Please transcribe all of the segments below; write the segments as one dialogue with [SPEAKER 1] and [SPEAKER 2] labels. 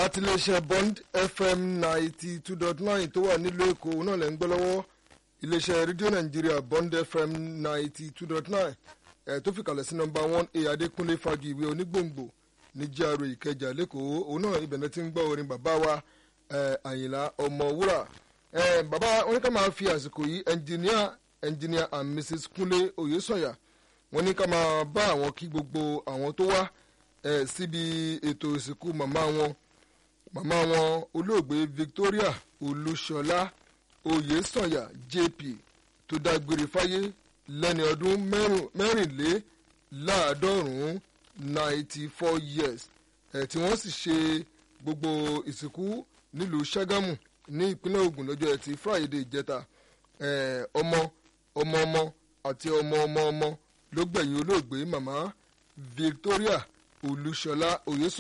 [SPEAKER 1] láti iléeṣẹ́ bond fm ninety two dot nine tó wà nílùú èkó náà lẹ́ ń gbọ́ lọ́wọ́ iléeṣẹ́ rédíò nàìjíríà bond fm ninety two dot nine ẹ̀ tó fi kalẹ̀ sí nọmba one a adékúnlé fagi ìwé onígbòǹgbò ní jíàrò ìkẹjà lẹ́kọ̀ọ́ òun náà ibẹ̀ náà ti ń gbọ́ orin bàbá wa àyìnlá ọmọwúrà bàbá wọn ní ká máa fi àsìkò yìí ẹnjìníà ẹnjìníà and mrs kúnlé oyèsọ̀yà wọn ní ká máa bá àwọn kí gbogbo àwọn tó wá síbi ètò ìsìnkú màmá wọn màmá wọn olóògbé victoria olúṣọlá oyèsọ̀yà jp tó dágbére fáyé lẹ́ni ọdún mẹ́rìnléláàádọ́rùn-ún ninety four years ẹ̀ tí wọ́n sì ṣe gbogbo ìsìnkú nílùú ṣàgámù ní ìpínlẹ̀ ogun lọ́jọ́ ẹtì friday ìjẹta ọmọ ọmọ ọmọ àti ọmọ ọmọ ọmọ ló gbẹ̀yìn olóògbé màmá victoria olúṣọlá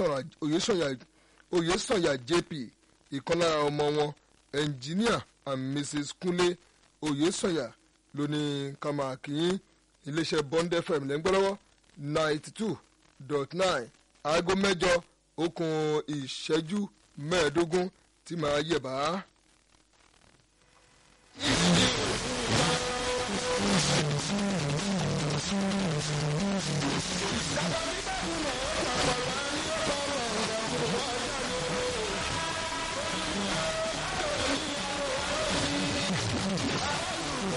[SPEAKER 1] oyèsànyà jp ìkan lára ọmọ wọn engineer and mrs kunle oyèsànyà ló ní kàmákìyín iléeṣẹ́ bond fm lẹ́ńgbọ́lọ́wọ́ ninety two dot nine aago mẹ́jọ okùn ìṣẹ́jú mẹ́ẹ̀ẹ́dógún tí màá yẹ̀ bá.
[SPEAKER 2] Sábà